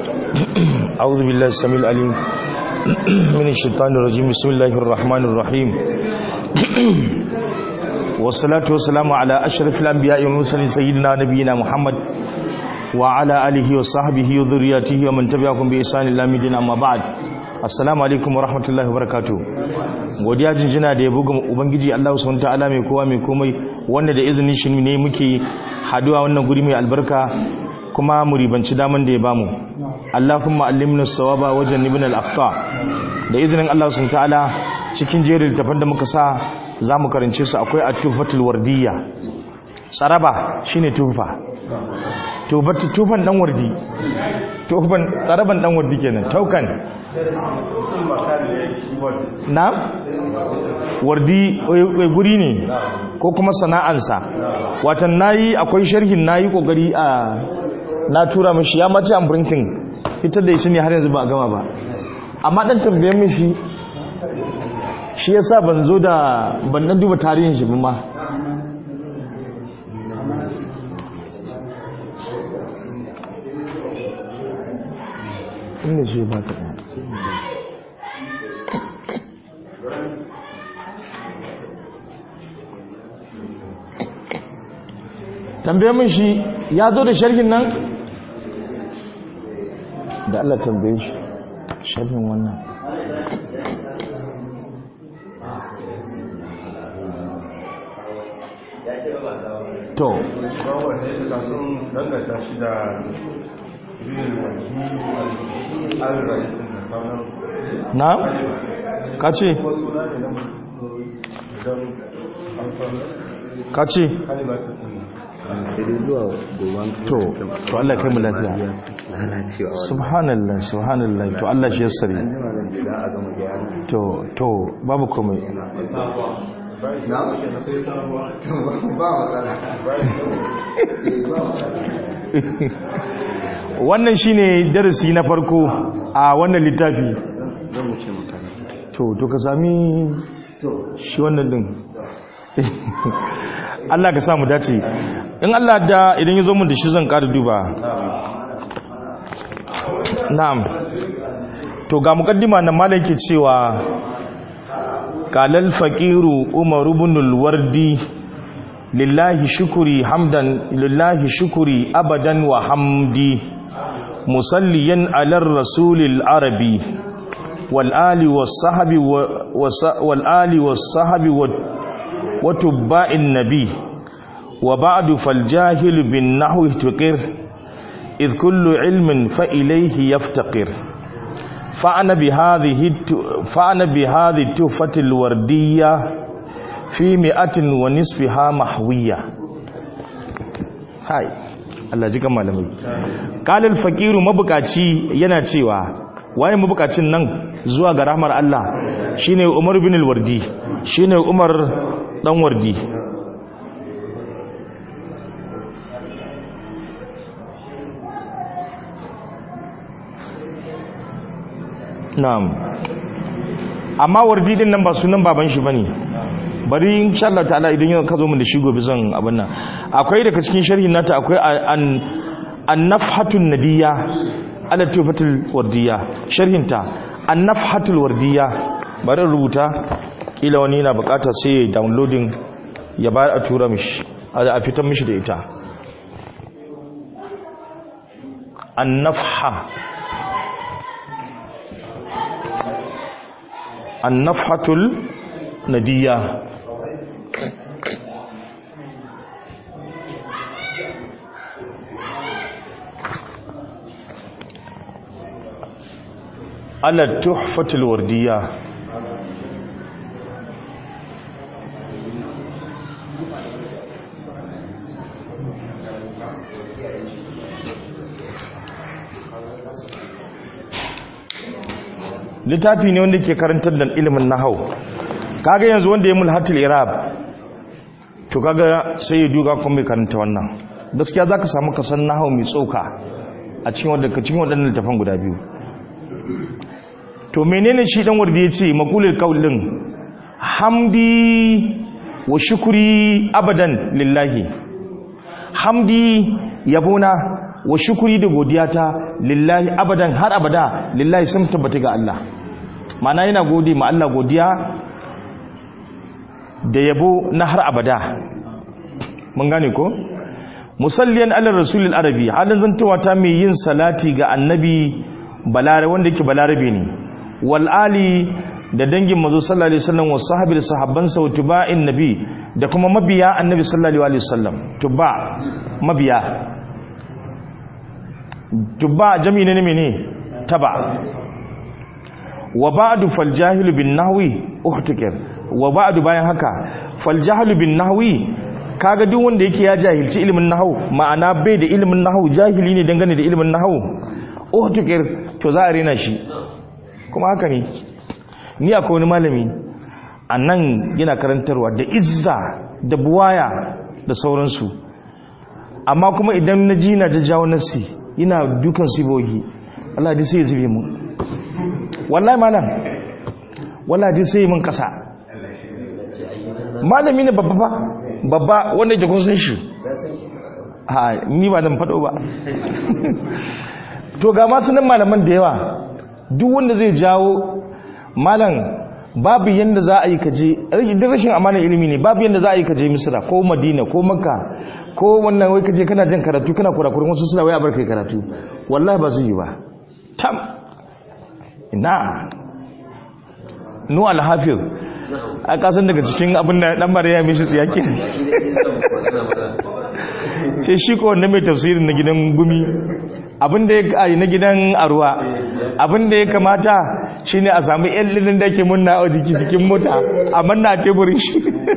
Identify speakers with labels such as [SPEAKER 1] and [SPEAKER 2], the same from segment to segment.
[SPEAKER 1] أعوذ بالله السميع العليم من الشيطان الرجيم بسم الله الرحمن الرحيم والصلاة والسلام على أشرف الأنبياء والمرسلين سيدنا نبينا محمد وعلى آله وصحبه وذرياته ومن تبعهم بإحسان إلى مدينة أما بعد assalamu alaikum wa rahmatullahi wa barakatuh godiya jinjina da ya buga ubangiji Allah subhanahu ta'ala mai kowa mai komai wanda da izinin shi ne muke haduwa wannan guri mai albarka kuma mu ribanci daman da ya bamu Allahumma allimna sawaba wa jannibna al-akhta da izinin Allah subhanahu ta'ala cikin jerin littafan da muka sa zamu karance su akwai at-tufatul wardiyya tsaraba shine tufa tufatu tufan dan wardi tufan tsaraban dan wardi kenan taukan na wardi guri ne ko kuma sana'ansa watan nayi akwai sharhin nayi kokari a na tura mishi ya mace an printing ita da shi ne har yanzu ba a gama ba amma dan tambayen mishi shi yasa ban zo da ban dan duba tarihin shi ba ma inda ce ba ka tambaye min shi ya zo da sharhin nan da Allah tambaye shi sharhin wannan to na ka ce ka ce to to Allah kai mu lafiya subhanallah subhanallah to Allah shi yassari to to babu komai wannan shine darasi na farko a wannan littafi to to ka sami shi wannan din Allah ka samu dace in Allah da idan ya zo mun da shi zan ƙara duba na'am to ga mukaddima nan malam ke cewa qalal faqiru umar ibn al-wardi lillahi shukuri hamdan lillahi shukuri abadan wa hamdi musalliyan ala rasulil arabi wal ali was sahbi wal ali was sahbi wa tubba'in nabi wa ba'du fal jahil bin nahwi tuqir إذ كل علم فإليه يفتقر فأنا بهذه فأنا بهذه التحفة الوردية في مئة ونصفها محوية هاي Allah ji kan malamai qalal faqiru mabukaci yana cewa waye mabukacin nan zuwa ga rahmar Allah shine Umar bin al-Wardi shine Umar dan Wardi na'am amma wardi din nan ba sunan baban shi bane bari insha Allah ta'ala idan yau ka zo mun da shi gobe zan abin nan akwai daga cikin sharhin nata akwai an an-nafhatun nadiyya ala tufatul wardiya sharhin ta an-nafhatul wardiya bari rubuta kila wani yana bukata sai downloading ya bayar a tura mishi a fitar mishi da ita an-nafha النفحة الندية على التحفة الوردية littafi ne wanda ke karantar da ilimin nahau kaga yanzu wanda ya mulhatul irab to kaga sai ya duga kuma mai karanta wannan gaskiya zaka samu kasan nahau mai tsoka a cikin wanda cikin wadannan littafan guda biyu to menene shi dan wardi yace maqulul qaulin hamdi wa shukri abadan lillahi hamdi yabona wa shukuri da godiyata lillahi abadan har abada lillahi sun tabbata ga Allah ma'ana yana gode ma Allah godiya da yabo na har abada mun gane ko musalliyan ala rasulil arabi halin zantowa ta mai yin salati ga annabi balare wanda yake balarabe ne wal ali da dangin mazo sallallahu alaihi wasallam wa sahabi da sahabbansa wa tuba'in nabi da kuma mabiya annabi sallallahu alaihi wasallam tuba mabiya tuba jami'i ne mene taba wa ba'du fal jahilu bin nahwi uhtikir wa ba'du bayan haka fal jahilu bin nahwi kaga duk wanda yake ya jahilci ilimin nahwu ma'ana bai da ilimin nahwu jahili ne dangane da ilimin nahwu uhtikir to za a rena shi kuma haka ne ni akwai wani malami a nan yana karantarwa da izza da buwaya da sauransu amma kuma idan na ji na jajjawo nasi yana dukan sibogi Allah dai sai ya zube mu wallahi malam wallahi dai sai yi mun kasa malami ne babba ba babba wanda yake kun san shi ha ni ba dan fado ba to ga masu nan malaman da yawa duk wanda zai jawo malam babu yanda za a yi kaje duk rashin amanar ilimi ne babu yanda za a yi kaje misira ko madina ko makka ko wannan wai kaje kana jin karatu kana kurakurin wasu suna wai a barkai karatu wallahi ba zai yi ba tam ina nu alhafiz a kasan daga cikin abin da dan mariya mishi tsiyaki sai shi ko wanda mai tafsirin na gidan gumi abinda ya na gidan aruwa abinda ya kamata shine a samu yan lilin da ke munna a jiki cikin mota a manna teburin shi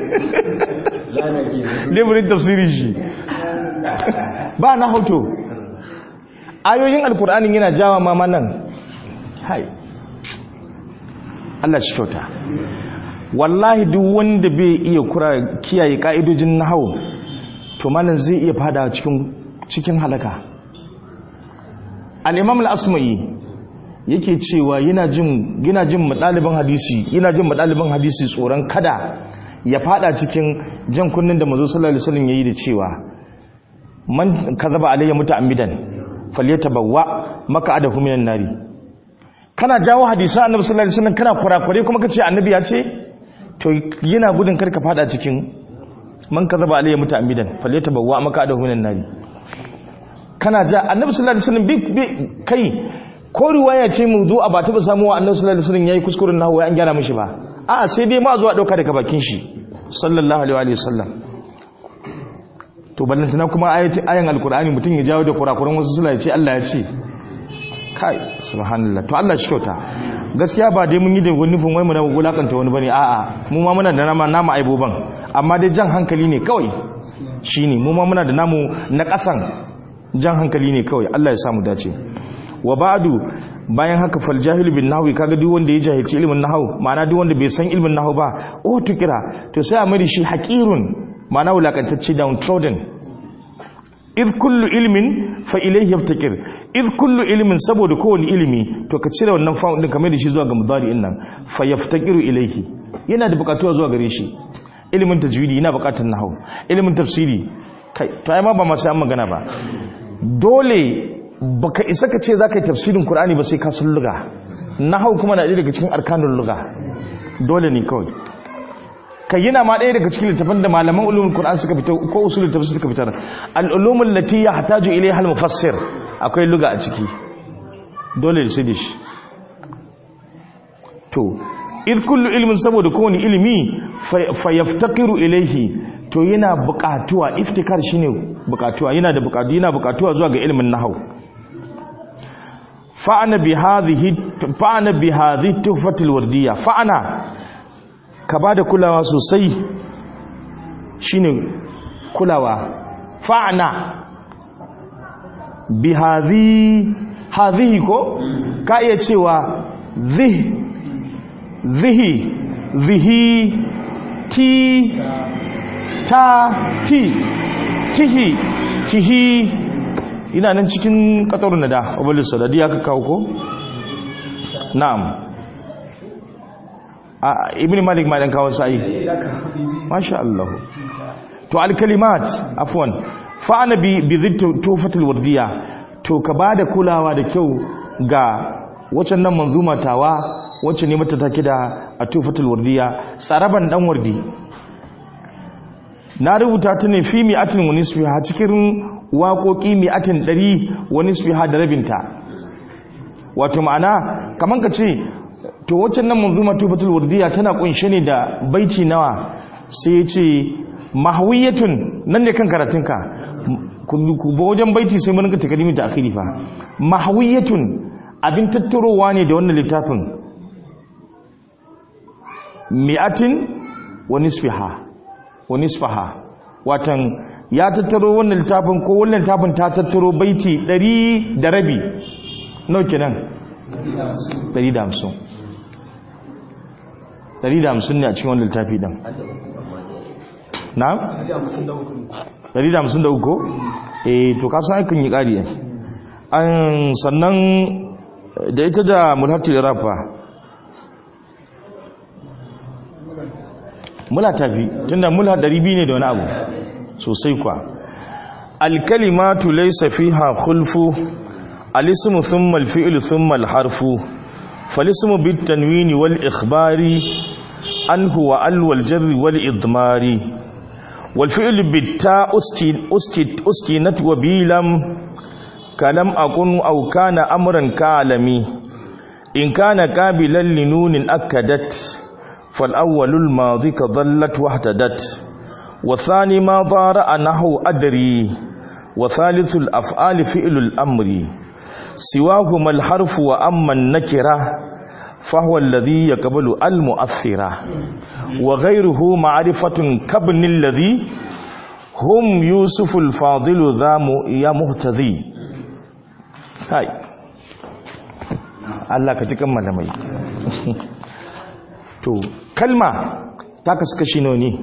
[SPEAKER 1] teburin tafsirin shi ba na hoto ayoyin alkur'anin yana jawa mama nan hai Allah shi kyauta wallahi duk wanda bai iya kura kiyaye ka'idojin nahawu to malam zai iya fada cikin cikin halaka al-imam al-asma'i yake cewa yana jin yana jin madaliban hadisi yana jin madaliban hadisi tsoron kada ya fada cikin jan kunnin da manzo sallallahu alaihi wasallam yayi da cewa man kazaba alayya muta'ammidan falyatabawwa maka'adahu minan nari kana jawo hadisi annabi sallallahu alaihi wasallam kana kurakure kuma kace annabi ya ce to yana gudun karka fada cikin man kazaba alayya muta'ammidan falyatabawwa maka'adahu minan nari kana ja annabi sallallahu alaihi wasallam bi kai ko riwaya ce mu zo a ba taba samuwa annabi sallallahu alaihi wasallam yayi kuskuren nahwu an gyara mishi ba a'a sai dai ma zuwa dauka daga bakin shi sallallahu alaihi wasallam to ballantana kuma ayati ayan alqur'ani mutun ya jawo da kurakuran wasu sula ya ce Allah ya ce kai subhanallah to Allah shi kyauta gaskiya ba dai mun yi da nufin wai mu na wulakanta wani bane a'a mu ma muna da nama nama aiboban amma dai jan hankali ne kawai shine mu ma muna da namu na kasan jan hankali ne kawai Allah ya samu dace wa ba'du bayan haka fal jahil bin nahwi kaga duk wanda ya jahilci ilmin nahwu ma'ana duk wanda bai san ilmin nahwu ba oh tukira to sai a mai shi haqirun ma'ana wulakantacce downtrodden iz kullu ilmin fa ilayhi yaftakir iz kullu ilmin saboda kowane ilimi to ka cire wannan fa'un din kamar da shi zuwa ga mudari'in nan fa yaftakiru ilayhi yana da bukatuwa zuwa gare shi ilimin tajwidi yana bukatar nahwu ilimin tafsiri kai to ai ma ba ma sai an magana ba dole baka isa ka ce za ka yi tafsirin Kur'ani ba sai ka sun luga na hau kuma na ɗaya daga cikin arkanun luga dole ne kawai ka yana ma ɗaya daga cikin littafin da malaman ulumin Kur'an suka fita ko usulun tafsir suka fitar al'ulumin lati ya hataju ilai hal mufassir akwai luga a ciki dole da sai da shi to iz kullu ilmin saboda kowane ilimi fa yaftaqiru ilaihi to yana buƙatuwa iftikar shine buƙatuwa yana da buƙatu yana buƙatuwa zuwa ga ilimin nahwu fa'ana bi hadhihi fa'ana bi hadhihi tuhfatul wardiyya fa'ana ka bada kulawa sosai shine kulawa fa'ana bi hadhi hadhihi ko ka iya cewa zih zihi zihi ti ta ti tihi tihi ina nan cikin katarun da abubuwan sadadi ya ka kawo ko? na'am a ibn malik ma dan kawo sa'i masha Allah to alkalimat afwan fa'ana bi bi tufatul wardiya to ka bada kulawa da kyau ga waccan nan manzuma tawa wacce ne mata take da a tufatul wardiya tsaraban dan wardi na rubuta ta ne fi mi'atin wa nisfiha cikin waƙoƙi mi'atin ɗari wa nisfiha da rabinta wato ma'ana kaman ka ce to waccan nan manzuma tufatul wardiya tana kunshe ne da baiti nawa sai ya ce mahawiyatun nan ne kan karatunka ku ba wajen baiti sai mun ga takadimi ta akhiri fa mahawiyatun abin tattarowa ne da wannan littafin mi'atin wa nisfiha wa nisfaha watan ya tattaro wannan littafin ko wannan littafin ta tattaro baiti 100 da rabi nawa kenan 150 150 ne a cikin wannan littafi din na 153 ko eh to ka san kan yi kari an sannan da ita da mulhatul rafa mula tafi tunda mula 200 ne da wani abu sosai kwa alkalimatu laysa fiha khulfu alismu thumma alfi'lu thumma alharfu falismu bitanwini wal ikhbari anhu wa al wal jarri wal idmari wal fi'lu bitta uskin uskin uskinat wa bilam kalam akun aw kana amran kalami in kana qabilan linunin akadat فالأول الماضي كظلت واهتدت والثاني ما ضارع نحو أدري وثالث الأفعال فعل الأمر سواهما الحرف وأما النكرة فهو الذي يقبل المؤثرة وغيره معرفة كابن الذي هم يوسف الفاضل ذا يا مهتدي هاي الله كتكم ملمي to kalma ta kasu kashi nawa ne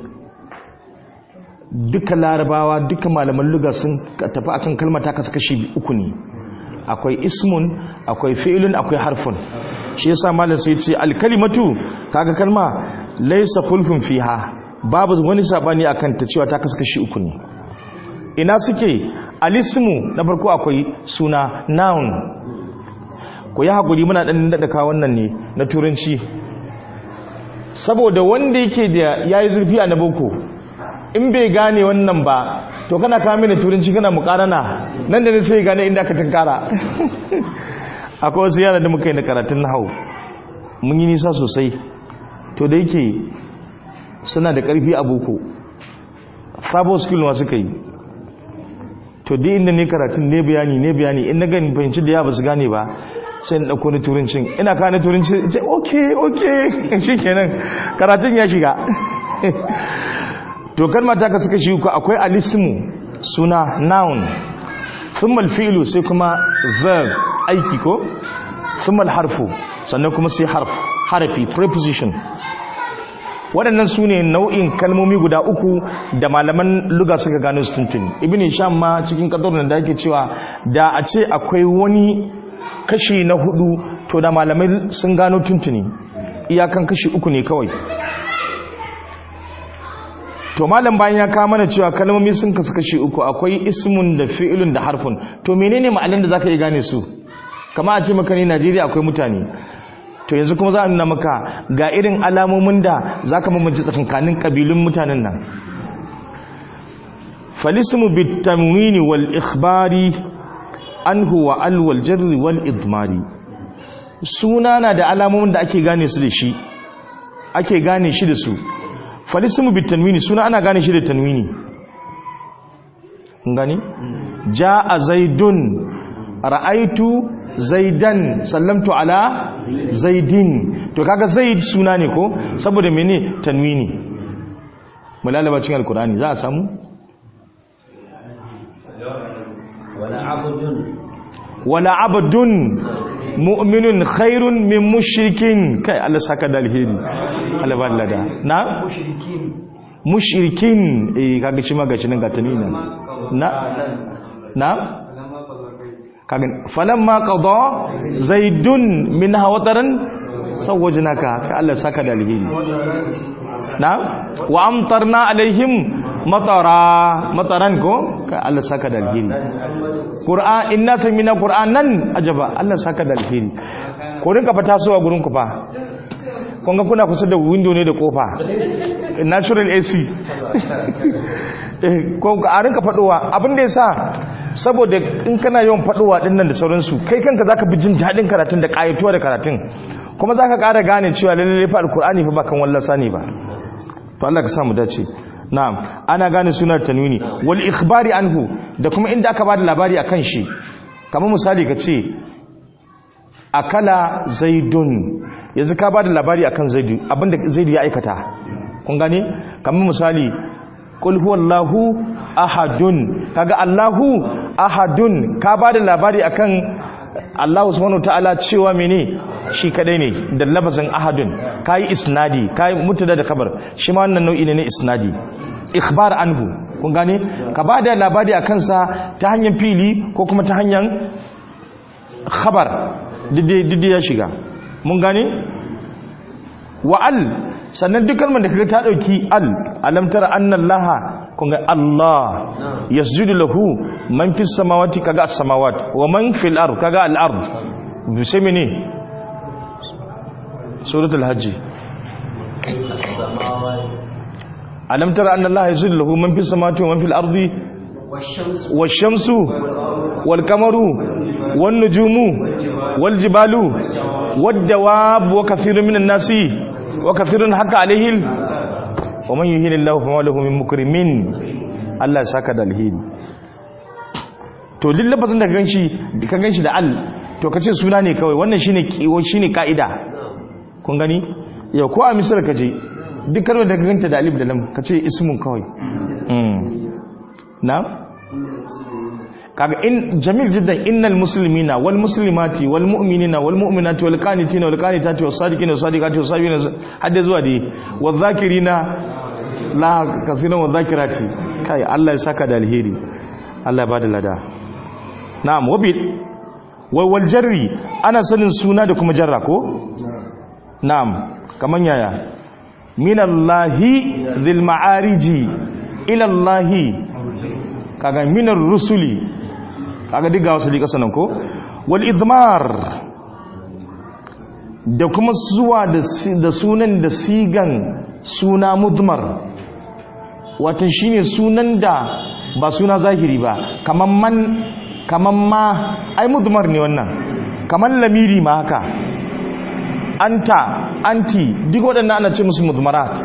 [SPEAKER 1] duka larabawa duka malaman luga sun tafi akan kalma ta kasu kashi uku ne akwai ismun akwai fi'ilun akwai harfun shi yasa malam sai ce alkalimatu kaga kalma laysa khulfun fiha babu wani sabani akan ta cewa ta kasu kashi uku ne ina suke alismu na farko akwai suna noun ku yi hakuri muna dan daɗa kawo wannan ne na turanci saboda wanda yake da yayi zurfi a naboko in bai gane wannan ba to kana kawo mini turanci kana mukarana nan da ne sai gane inda aka tunkara akwai wasu yana da muka yi na karatun nahau mun yi nisa sosai to da yake suna da karfi a boko sabo skill ma suka yi to dai inda ne karatun ne bayani ne bayani in na gani fahimci da ya ba su gane ba sai na ɗauko na turancin ina ka na turancin ce ok ok shi kenan karatun ya shiga to kalma ta kasu kashi uku akwai alismu suna noun thumma fi'lu sai kuma verb aiki ko thumma harfu sannan kuma sai harf harafi preposition waɗannan su ne nau'in kalmomi guda uku da malaman luga suka gano su tuntuni ibn hisham ma cikin kadar da yake cewa da a ce akwai wani kashi na hudu to da malamai sun gano tuntuni iyakan kashi uku ne kawai to malam bayan ya kama mana cewa kalmomi sun kasu kashi uku akwai ismun da fi'ilun da harfun to menene ma'anar da zaka yi gane su kama a ce maka ne Najeriya akwai mutane to yanzu kuma za a nuna maka ga irin alamomin da zaka mamaci tsakankanin kabilun mutanen nan falismu bitamwini wal ikhbari anhu wa al wal jarri wal idmari suna na da alamomin da ake gane su da shi ake gane shi da su falismu bitanwini suna ana gane shi da tanwini gani jaa zaidun ra'aitu zaidan sallamtu ala zaidin to kaga zaid suna ne ko saboda mene tanwini mulalaba cikin alkurani za a samu
[SPEAKER 2] wala abdun
[SPEAKER 1] wala abdun mu'minun khairun min mushrikin kai Allah saka da alheri Allah ba lada na
[SPEAKER 2] mushrikin
[SPEAKER 1] mushrikin eh kaga shi ma gashi nan ga tanwini na na kaga falamma qada zaidun minha wataran sawajnaka kai Allah saka da alheri na wa amtarna alaihim matara mataran ko ka Allah saka da alheri qur'an inna samina qur'anan ajaba Allah saka da alheri ko rinka fata suwa gurin ku fa kun ga kuna kusa da window ne da kofa natural AC ko a rinka faduwa abin da yasa saboda in kana yawan faduwa din nan da sauransu kai kanka zaka bi jin dadin karatun da kayatuwa da karatun kuma zaka ƙara gane cewa lalle fa alqur'ani fa ba kan wallasa ne ba to Allah ka sa mu dace na'am ana gane sunar tanwini wal ikhbari anhu da kuma inda aka bada labari akan shi kamar misali ka ce akala zaidun yanzu ka bada labari akan zaidu abinda zaidu ya aikata kun gane kamar misali qul huwallahu ahadun kaga allahu ahadun ka bada labari akan Allah subhanahu ta'ala cewa mene shi kadai ne da lafazin ahadun kai isnadi kai mutada da khabar shi ma wannan nau'i ne na isnadi ikhbar anhu kun gane ka bada labari akan sa ta hanyar fili ko kuma ta hanyar khabar dide ya shiga mun gane wa al sannan duk kalmar da kaga ta dauki al alam tara anna allaha kun ga allah yasjudu lahu man fis samawati kaga as samawat wa man fil ard kaga al ard sai mene suratul hajj alam tara anna allaha yasjudu lahu man fis samawati wa man fil ardi والشمس والقمر والنجوم والجبال والدواب وكثير من الناس وكثير حق عليه ومن يهين الله فما له من مكرمين Allah ya saka da alheri to lillafazin da ka ganshi ka ganshi da al to kace suna ne kawai wannan shine shine kaida kun gani yau ko a misal kaje duk kalmar da ka ganta da alif da lam kace ismun kawai mm na kaga in jamil jiddan innal muslimina wal muslimati wal mu'minina wal mu'minati wal qanitina wal qanitati was sadiqina was sadiqati was sabirina hadda zuwa dai wal zakirina la kafiran wal zakirati kai Allah ya saka da alheri Allah ya bada lada na'am wabi wal jarri ana sanin suna da kuma jarra ko na'am kaman yaya minallahi dhil ma'ariji ila allahi kaga minar rusuli kaga diga wasu liƙa sanan ko wal idmar da kuma zuwa da sunan da sigan suna mudmar watan shine sunan da ba suna zahiri ba kaman man kaman ma ai mudmar ne wannan kaman lamiri ma haka anta anti duk waɗannan ana ce musu mudmarat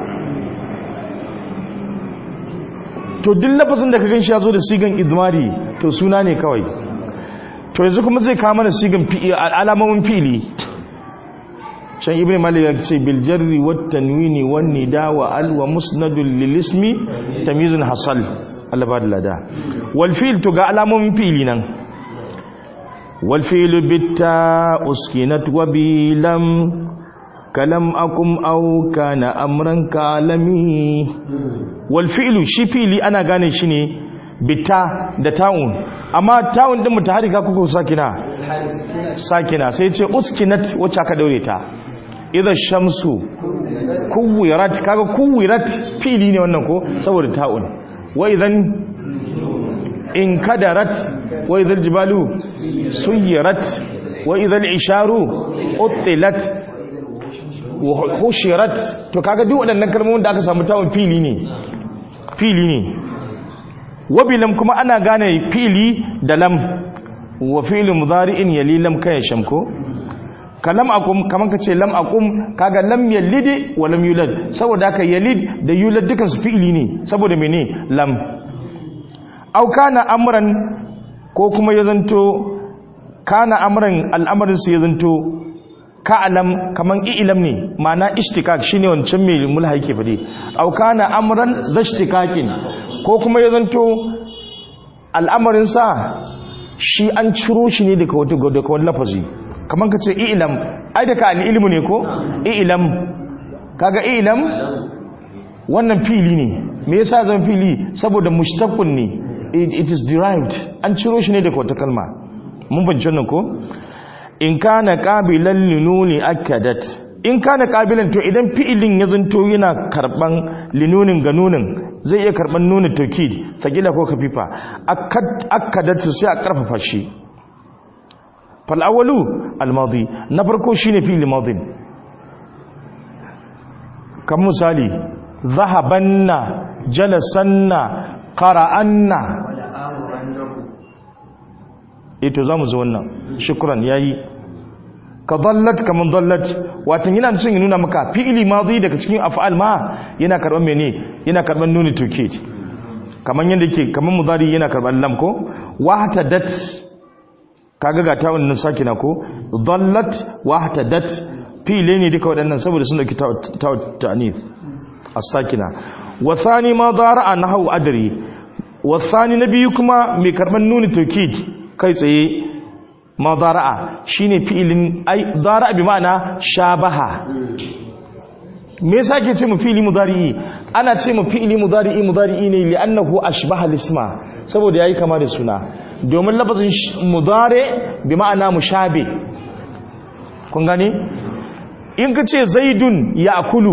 [SPEAKER 1] to duk lafazin da ka gan shi ya zo da sigan idmari to suna ne kawai to yanzu kuma zai kama da sigan alamomin fili can ibn malik ya ce bil jarri wat tanwini wan nida wa al wa musnadul lil ismi tamyizun hasal Allah ba da lada wal fi'l to ga alamomin fili nan wal fi'lu bitta uskinat wa bilam kalam akum au kana amran kalami wal fi'lu shi fi'li ana gane shi ne bita da ta'un amma ta'un din mutaharika kuka sakina sakina sai ce uskinat wacce aka daure ta idza shamsu kuwirat kaga kuwirat fi'li ne wannan ko saboda ta'un wa idan in kadarat wa idal jibalu suyirat wa idal isharu utilat hushirat to kaga duk waɗannan kalmomin da aka samu tawon fili ne fili ne wabilam kuma ana gane fili da lam wa fi'lu mudari'in yali lam kayan shamko kalam akum kaman kace lam akum kaga lam yalid wa lam yulad saboda haka yalid da yulad dukan su fi'ili ne saboda mene lam aw kana amran ko kuma ya zanto kana amran al'amarin su ya zanto ka'alam kaman ilam ne ma'ana ishtikak shine wancan mai mulha yake fade aw kana amran zashtikakin ko kuma ya zanto al'amarin sa shi an ciro shi ne daga wata daga wani lafazi kaman kace ilam ai daga al-ilmu ne ko ilam kaga ilam wannan fili ne me yasa zan fili saboda mushtaqun ne it is derived an ciro shi ne daga wata kalma mun bincin nan ko in kana qabilan linuni akadat in kana qabilan to idan fi'ilin ya zanto yana karban linunin ga nunin zai iya karban nunin tawkid sakila ko kafifa akkad akkadatu sai a karfafa shi fal awwalu al madi na farko shine fi'il madin kan misali zahabanna jalasanna qara'anna
[SPEAKER 2] wala amurannahu
[SPEAKER 1] ito zamu zo wannan shukran yayi ka dallat kaman dallat watan yana cin ya nuna maka fi'ili madi daga cikin af'al ma yana karban mene yana karban nuni tawkid kaman yanda yake kaman mudari yana karban lam ko wahtadat kaga ga ta wannan sakina ko dallat wahtadat fi'ile ne duka waɗannan saboda sun dauki ta ta'nif as-sakina wa thani ma dara'a nahwu adri wa thani nabiyu kuma mai karban nuni tawkid kai tsaye ma dara'a shine fi'ilin ai dara'a bi ma'ana shabaha me yasa ke ce mu fi'ili mudari'i ana ce mu fi'ili mudari'i mudari'i ne li'annahu ashbaha lisma saboda yayi kama da suna domin lafazin mudari bi ma'ana mushabi kun gane in ka ce zaidun ya'kulu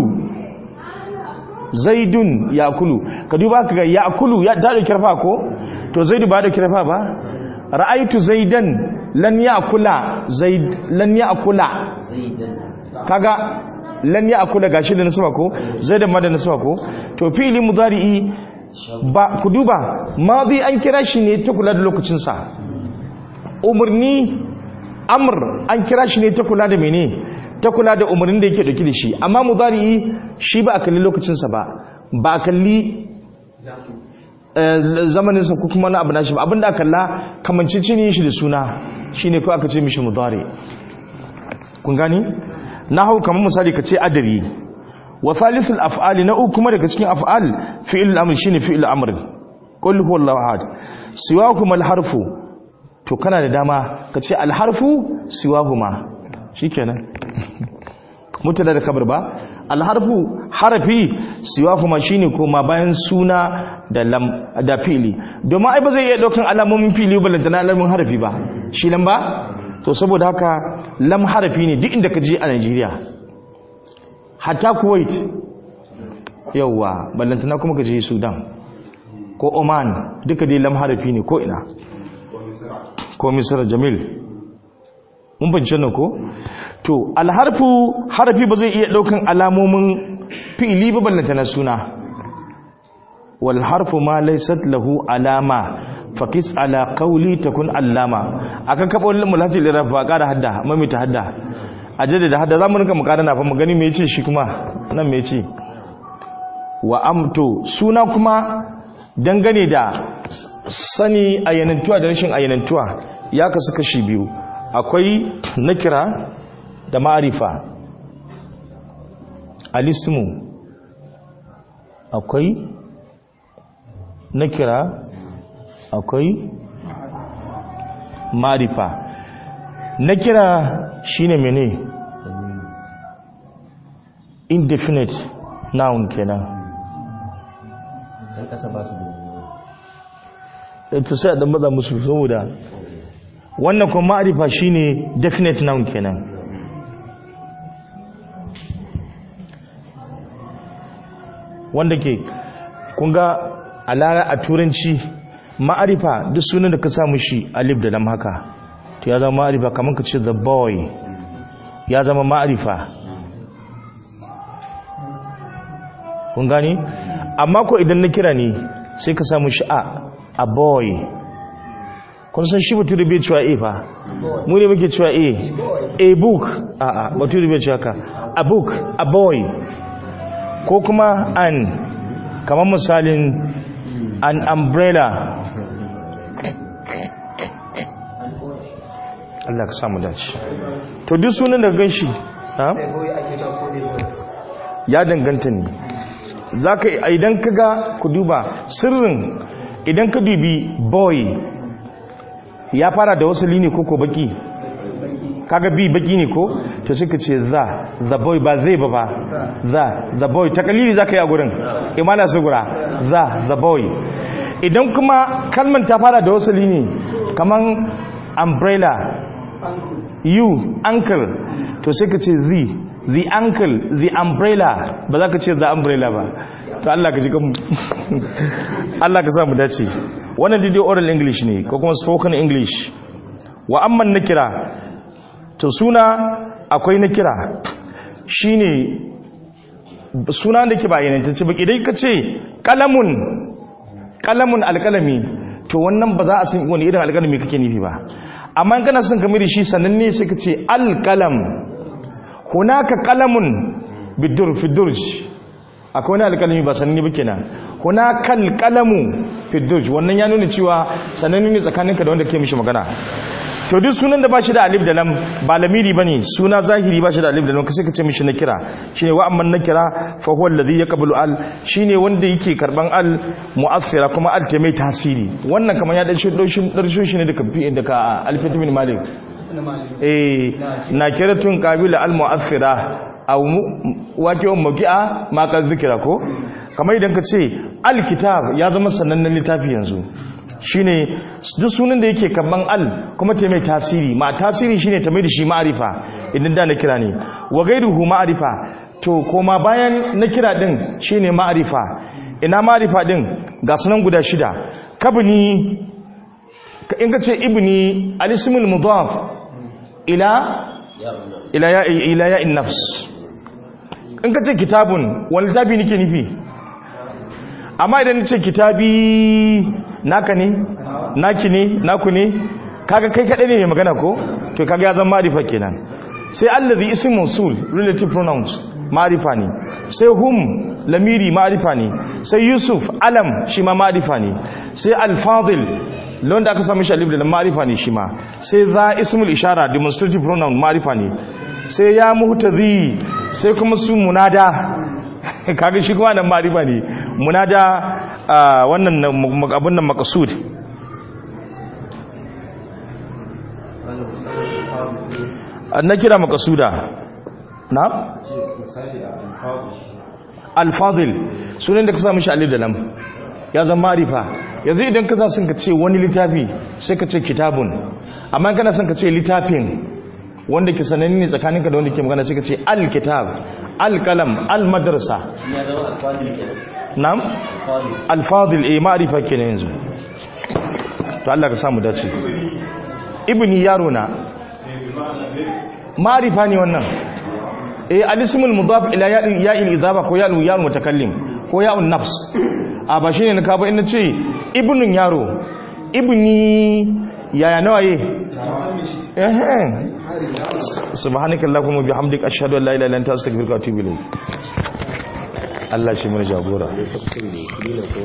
[SPEAKER 1] zaidun ya'kulu ka duba ka ga ya'kulu ya da dauki rafa ko to zaidu ba da dauki rafa ba ra'aitu zaidan lan ya'kula zaid lan ya'kula
[SPEAKER 2] zaidan
[SPEAKER 1] kaga lan ya'kula gashi da nasaba ko zaidan ma da nasaba ko to fi'li mudari'i ba ku duba madi an kira shi ne ta kula da lokacin sa umurni amr an kira shi ne ta kula da mene ta kula da umarnin da yake dauki da shi amma mudari'i shi ba a kalli lokacin sa ba ba a kalli zamaninsa ko kuma na abu na shi ba abinda aka kalla kamancin ne shi da suna shine ko aka ce mishi mudari kun gani na hau kamar misali ka ce adabi wa thalithul af'ali na uku kuma daga cikin af'al fi'il al-amr shine fi'il al-amr qul huwallahu ahad siwakum al-harfu to kana da dama ka ce al-harfu siwahuma shikenan mutada da kabar ba alharfu harafi siwa kuma shine koma bayan suna da lam da fili domin ai ba zai iya daukan alamomin fili balanta na alamomin harafi ba shi lam ba to saboda haka lam harafi ne duk inda ka je a Najeriya hatta Kuwait yawa balanta na kuma ka je Sudan ko Oman duka dai lam harafi ne ko ina ko Misra Jamil mun bance nan ko to alharfu harafi ba zai iya daukan alamomin fi'ili ba ballanta na suna wal harfu ma laysat lahu alama faqis ala qawli takun allama akan kabo mulati liraf ba ƙara hadda mami ta hadda ajade da hadda zamu rinka mu ƙara na fa mu gani me yace shi kuma nan me yace wa amto suna kuma dangane da sani ayyanantuwa da rashin ayyanantuwa ya kasu kashi biyu akwai nakira da ma'arifa alismu akwai nakira akwai ma'arifa nakira shine mene indefinite noun kenan
[SPEAKER 2] can kasa ba su da
[SPEAKER 1] to sai a dan maza musu saboda wannan kuma ma'arifa shine definite noun kenan wanda ke kunga a lara a turanci ma'arifa duk sunan da ka samu shi alif da lam haka to ya zama ma'arifa kamar ka ce the boy ya zama ma'arifa kun gani amma ko idan na kira ne sai ka samu shi a a boy kun san shi bature bai cewa a fa mu ne muke cewa a a book a a bature bai cewa ka a book a boy ko kuma an kamar misalin an umbrella Allah ka samu dace to duk sunan da gan shi ya danganta ne za ka idan ka ga ku duba sirrin idan ka dubi boy ya fara da wasu lini ko ko baki kaga bi baki ne ko to suka ce za the boy ba zai ba ba za the boy takalili za ka yi a gurin imana su gura za the boy idan kuma kalman ta fara da wasu lini kaman umbrella you uncle to sai ka ce zi the ankle the umbrella ba za ka ce the umbrella ba to Allah ka ji kan Allah ka sa mu dace wannan dai oral english ne ko kuma spoken english wa amman nakira to suna akwai nakira shine suna da ke bayanan ta ce baki dai ka ce kalamun kalamun alkalami to wannan ba za a san wani irin alkalami kake nufi ba amma in kana son kamar shi sannan ne sai ka ce alkalam hunaka kalamun bidur fidurj akwai wani alkalami ba sananne ba kenan hunaka alkalamu fidurj wannan ya nuna cewa sananne ne tsakaninka da wanda ke mishi magana to duk sunan da ba shi da alif da lam ba lamiri bane suna zahiri ba shi da alif da lam sai ka ce mishi na kira shine wa amman na kira fa huwa alladhi yaqbalu al shine wanda yake karban al mu'assira kuma al ta mai tasiri wannan kamar ya dan shi daushin darsho shi ne da kafi da ka alfit min malik eh nakiratun qabila al mu'assira aw wake um maqi'a ma ka zikira ko kamar idan ka ce al kitab ya zama sanannen littafi yanzu shine duk sunan da yake kaman al kuma ta mai tasiri ma tasiri shine ta mai da shi ma'arifa idan da na kira ne wa gairuhu ma'arifa to koma bayan na kira din shine ma'arifa ina ma'arifa din ga sunan guda shida kabni in ka ce ibni alismul mudaf ila ila ya ila ya nafs in ka ce kitabun wani littafi nake nufi amma idan ce kitabi naka ne naki ne naku ne kaga kai kadai ne mai magana ko to kaga ya zama ma'rifa kenan sai allazi ism mawsul relative pronouns ma'rifa ne sai hum lamiri ma'rifa ne sai yusuf alam shi ma ma'rifa ne sai al-fadil lon da aka samu shi alif da ma'rifa ne shi ma sai za ismul ishara demonstrative pronoun ma'rifa ne sai ya muhtazi sai kuma su munada kaga shi kuma nan ma'rifa ne munada wannan abun nan maqsud na kira maqsuda na al-fadil sunan da ka samu shi alif da lam ya zama ma'rifa yanzu idan ka za sun ka ce wani littafi sai ka ce kitabun amma kana son ka ce littafin wanda ke sananni ne tsakaninka da wanda ke magana sai ka ce al-kitab al-qalam al-madrasa na'am al-fadil eh ma'rifa kenan yanzu to Allah ka samu dace ibni yaro na ma'rifa ne wannan eh al-ismul mudaf ila ya'il idaba ko ya'il ya'il mutakallim ko ya'un nafs a ba shine na ka ba ina ce ibnun yaro ibni yaya nawaye eh eh subhanakallahumma bihamdika ashhadu an la ilaha illa anta astaghfiruka wa atubu ilayk Allah shi mun jagora